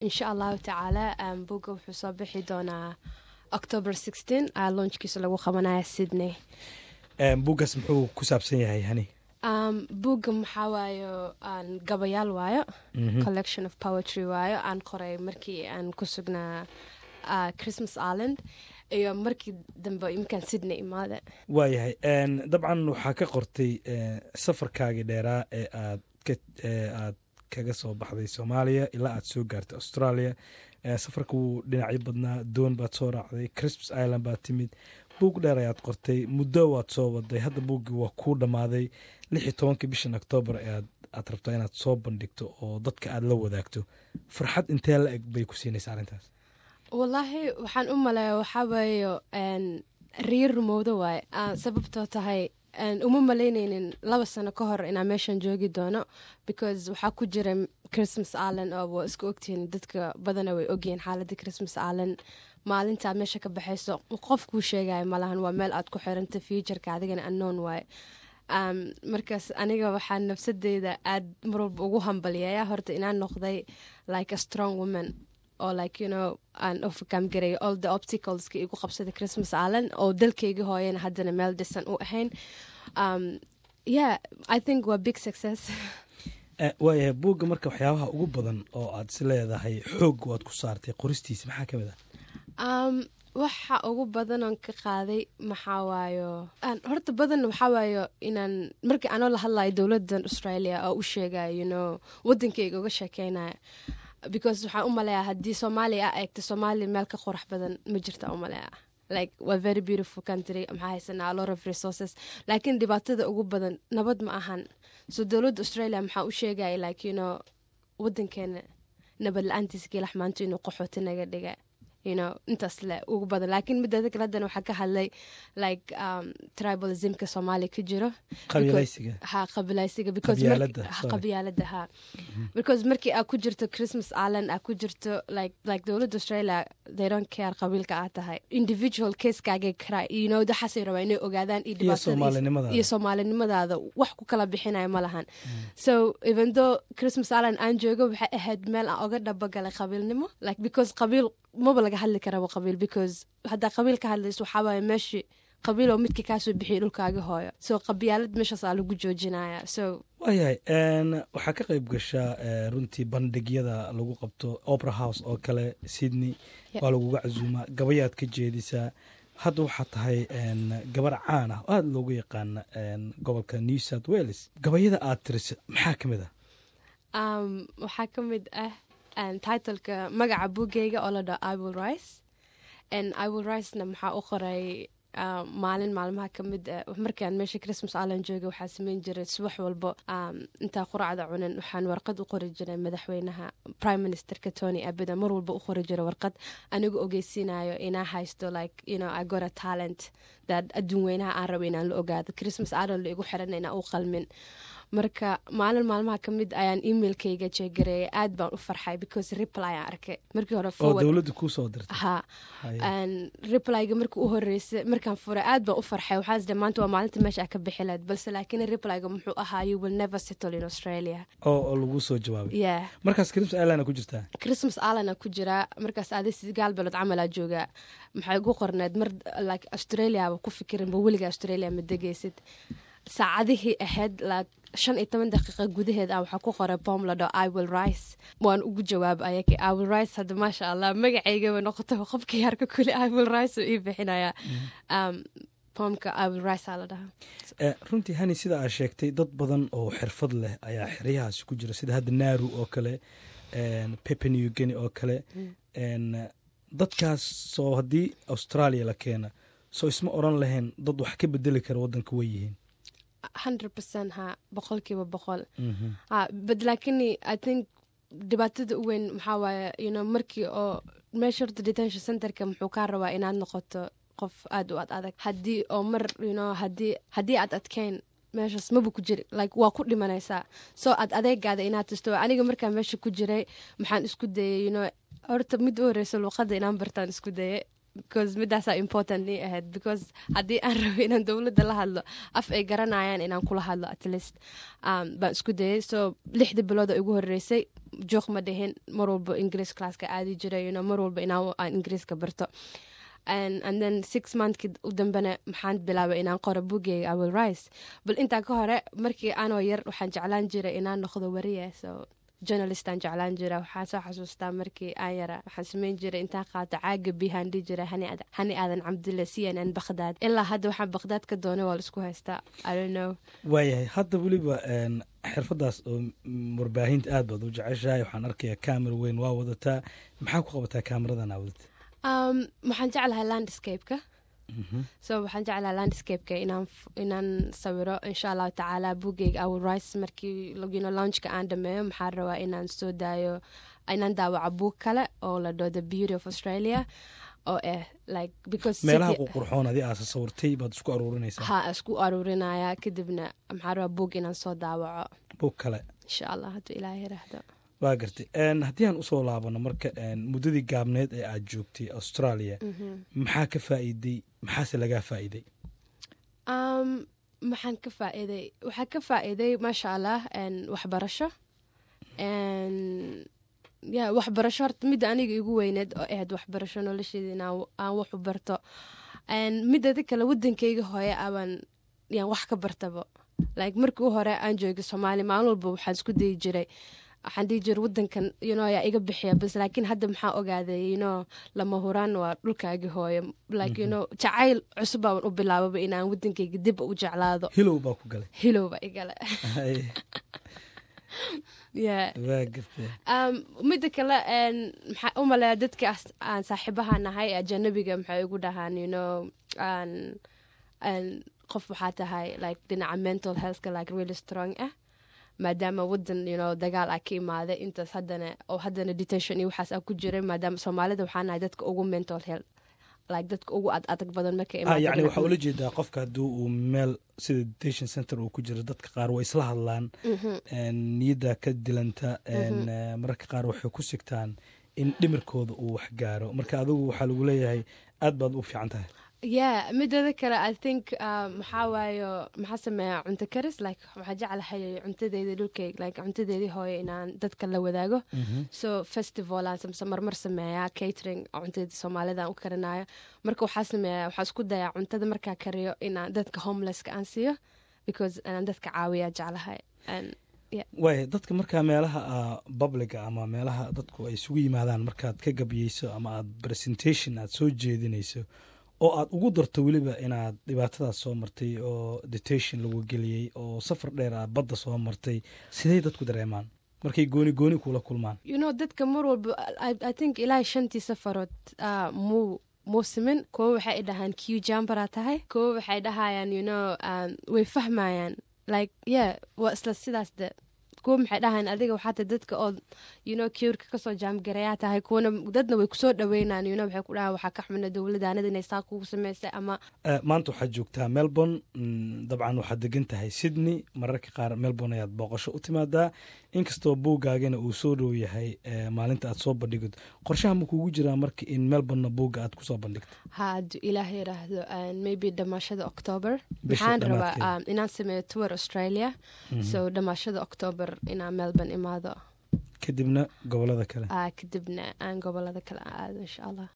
insha allahu tacaala um, buugga wuxuu soo bixi doonaa october sixteen aa launchkiisa lagu qabanaya sydney buuggaas muxuu ku saabsan yahay hani um, buugga maxaa waayo aan gabayaal waayo collection of poetry waayo aan qoray markii aan ku sugnaa uh, christmas island iyo markii dambe iminkaan sydney imaada waayahay dabcan waxaa ka qortay safarkaagii dheeraa ee aad ee aad kaga soo baxday soomaaliya ilaa aad soo gaartay australia safarka wuu dhinacyo badnaa doon baad soo raacday christmas island baad timid buug dheer ayaad qortay muddo waad soo waday hadda buuggii waa kuu dhammaaday lix iyo tobankii bishan octoobar eeaad aad rabtaa inaad soo bandhigto oo dadka aad la wadaagto farxad intee la eg bay ku siinaysa arrintaas wallaahi waxaan u maleeya waxaa waayo riir rumowdo waaye sababtoo tahay uma malaynaynin laba sano ka hor inaa meeshan joogi doono because waxaa ku jira christmas island oo waa isku ogtihiin dadka badana way ogyihiin xaaladda christmas island maalintaad meesha ka baxayso qof kuu sheegaya malahan waa meel aad ku xiranta futureka adigana unknown waaye markaas aniga waxaa nafsadeyda aad marwalba ugu hambalyeeya horta inaan noqday like a strong woman oo like you know aan overcome garay all the obstacleska igu qabsaday christmas island oo dalkayga hooyana haddana meel dhisan u ahayn um, yeah i think waa big success waayahay buugga marka waxyaabaha ugu badan oo aad is leedahay xoog waad ku saartay qoristiisa maxaa ka mid ah um, waxa ugu badanoon ka qaaday maxaa waayo horta badan waxaa waayo inaan markii anoo la hadlayo dowladan australia oo u sheegayo you know wadankayga uga sheekeynaya because waxaan u maleeyaa haddii soomaaliya a eegta soomaaliya meel ka qurax badan ma jirta u maleeyaa like waa very beautiful country maxaa haysanaa a lot of resources laakiin dhibaatada ugu badan nabad ma ahan so dowladda australia maxaa u sheegaya like you know wadankeena nabad la-aantiisa kiilax maanta inuu qaxooti naga dhiga you know intaas le ugu badan laakiin mideeda kale haddana waxaa ka hadlay like um, tribalismka soomaaliya ka jiro qabiilaysiga ha qabiilaysiga qabyaalada ha because markii aad ku jirto christmas island aad ku jirto like like dowladda australia they don't care qabiilka aad tahay individual casekaagay karaa you know waxaasay rabaa inay ogaadaan iyo dhibaatada iyo soomaalinimadaada wax ku kala bixinaya ma lahan so even though christmas island aan joogo waxay ahayd meel aan oga dhabagalay qabiilnimo like because qabiil maba laga hadli karaba qabiil because haddaa qabiil ka hadlayso waxaa waaye meeshii qabiil oo midkii kaasoo bixiyay dhulkaaga hooyo so qabyaalad meeshaas aa lagu joojinaya so waayahay waxaa ka qayb gashaa runtii bandhigyada lagu qabto opera house oo kale sydney waa laguga casuumaa gabayaad ka jeedisaa hadda waxaa tahay gabar caan ah oo aada loogu yaqaana gobolka new south wales gabayada aad tirisa maxaa ka mid ah waxaa ka mid ah titleka magaca buugeyga oo la dhaho iwill rice iwill ricena maxaa u qoray maalin maalmaha ka mid ah markaan meesha christmas island joogay waxaa sameyn jiray subax walbo intaa quracda cunan waxaan warqad u qori jiray madaxweynaha prime ministerka tony abida mar walba u qori jiray warqad anigu ogeysiinayo inaa haysto like you know i got a talent that adduun weynaha aan rabo inaan la ogaado christmas island la igu xiran inaan u qalmin marka maalin maalmaha ka mid ayaan emailkayga jeegareeyay aad baan u farxay because reply aan arkay markii hore oo dowladda kuu soo dirtay ha replyga markii u horeysay markaan furay aad baan u farxay waxaa isde maanta waa maalinta meesha ka bixi lahayd balse laakiin replyga muxuu ahaa you will never settle in australia oo oo lagu soo jawaabay yeah markaas christmas island ku jirtaa christmas island ku jiraa markaas adi sagaal bilood camalaa joogaa maxay ugu qorneed mar like australiaba ku fikirinba weliga australia ma degaysid saacadihii ahayd like shan iyo toban daqiiqa gudaheed ah waxaa ku qoray bom la dhao iwill rice waan ugu jawaab ayaki iwill rice hadda maasha allah magacaygaba noqotay qofkii harka kuli iwill rice uu ii bixinayaa bomka iwill rice aa la dhahaa runtii hani sida aad sheegtay dad badan oo xirfad leh ayaa xeryahaasi ku jira sida hadda naaru oo kale pepenew geni oo kale dadkaas soo haddii australia la keena soo isma oran lahayn dad wax ka bedeli kara waddanka way yihiin hundred percent ha boqolkiiba boqol ha but lakini i think dhibaatada u weyn maxaa waaye you know markii oo meesha horta detention centerka muxuu kaa rabaa inaad noqoto qof aada u ad adag haddii oo mar you know haddii haddii aad adkeyn meeshaas maba ku jiri like waa ku dhimanaysaa soo aad adeegaada inaad tisto aniga markaan meesha ku jiray maxaan isku dayay you know horta mid u horeysa luuqadda inaan bartaan isku dayay because midaasaa important ii ahayd because haddii aan rabo inaan dowladda la hadlo af ay garanayaan inaan kula hadlo at least um, baan isku dayay so lixdii bilooda igu horeysay joog ma dhihin mar walba ingiriis classka aadi jiray you know, mar walba inaan aan ingiriiska barto and, and then six monthki u dambena maxaan bilaabay inaan qoro bugeyga i will rise bal intaa ka hore markii aanoo yar waxaan jeclaan jiray inaan noqdo wariye so journalistaan jeclaan jira waxaan soo xasuustaa markii aan yara waxaan sameyn jiray intaan qaato caaga bihaan dhihi jiray hani aadan cabdille c n n bakhdad ilaa hadda waxaan bakhdad ka doonay waa laisku haystaa i don't know waayahay hadda weliba xirfadaas oo warbaahinta aad baad u jeceshahay waxaan arkayaa camera weyn waa wadataa maxaa ku qabataa cameradan aa wadata um, waxaan jeclahay landscape-ka so waxaan jeclaha landscape-ka inaan inaan sawiro insha allahu tacaala bugeyga our rice markii you know, launchka aan dhameeyo maxaan rabaa inaan soo daayo inaan daawaco buug kale oo la dhao the beauty of australia oo ah like because meelaha ququrxoon adi aasa sawirtay baad isku aruurinaysaa ha isku aruurinaya kadibna maxaan rabaa buug inaan soo daawaco buug kale insha allah hadduu ilaahay yiraahdo waa gartay haddii aan usoo laabano marka muddadii gaabneed ee aad joogtay australia maxaa ka faa'iiday maxaase lagaa faa'iiday um, maxaan ka faa'iiday waxaa ka faa'iiday maasha allah waxbarasho ya waxbarasho horta midda aniga igu weyneed oo ahayd waxbarasho nolosheeda inaan aan wax u barto midada kale wadankayga hooye abaan yaan wax ka bartaba like markii u hore aan joogay soomaaliya maalin walba waxaan isku dayi jiray waxaan dhihi jira wadankan yuno yaa iga bixiya bas laakiin hadda maxaa ogaaday yuno lama huraan waa dhulkaagi hooyo like yuno jacayl cusub baan u bilaababa inaan wadankayga dib u jeclaado hilow baa ku galay hilow baa igale yeah um, midda kale maxaa u maleeya dadka aan saaxiibaha nahay ajanabiga maxay igu dhahaan you know qof waxaa tahay like dhinaca mental healthka like really strong ah maadaama wadan you know dagaal ah ka imaaday intaas haddana oo haddana detention iyo waxaas ah ku jiray maadaama soomaalida waxaa nahay dadka ugu mental health like dadka ugu ad adag badan marka yani waxaa ula jeedaa qofka haddii uu meel sida detention center uu ku jiro dadka qaar way isla hadlaan niyadda ka dilanta mararka qaar waxay ku sigtaan in dhimirkooda uu wax gaaro marka adigu waxaa lagu leeyahay aad baad u fiican tahay yeah midada kale i think maxaa waayo maxaa sameeya cunto karis like waxaa jeclahay cuntadeedii dhulkayg like cuntadeedii hooyo inaan dadka la wadaago so festival aan samse marmar sameeyaa catering oo cuntadeedii soomaalida aan u karinayo marka waxaa sameeya waxaa isku dayaa cuntada markaa kariyo inaan dadka homelesska aan siiyo because inaan dadka caawiyaa jeclahay waaya dadka markaa meelaha publica ama meelaha dadku ay isugu yimaadaan markaad ka gabyeyso ama aad presentation aad soo jeedinayso oo aad ugu darto weliba inaad dhibaatadaas soo martay oo detention lagu geliyey oo safar dheer aad badda soo martay sidey dadku dareemaan markay gooni gooni kula kulmaan you know dadka mar walba i think ilaa shantii safarood muu muusimin kuwo waxay dhahaan q jambaraa tahay kuwo waxay dhahayaan you know way fahmayaan like yeah waa isla sidaas de kuwa maxay dhahayn adiga waxaata dadka oo you know kiurka kasoo jaamgarayaa tahay kuwana dadna way kusoo dhaweynaan you know waxay ku dhahaan waxaa ka xumina dowladaanada inay saa kugu samaysay ama maanta waxaad joogtaa melbourne dabcan waxaad degan tahay sydney mararka qaar melbourne ayaad booqasho u timaadaa inkastoo buuggaagana uu soo dhow yahay maalinta aad soo bandhigid qorshaha ma kuugu jiraa marka in melbourne buugga aad kusoo bandhigto ha hadduu ilaah yiraahdo maybe dhamaashada october maxaan rabaa inaan sameeyo tour australia so dhamaashada october inaan melbourne imaado kadibna gobolada kale kadibna aan gobolada kale aado insha allah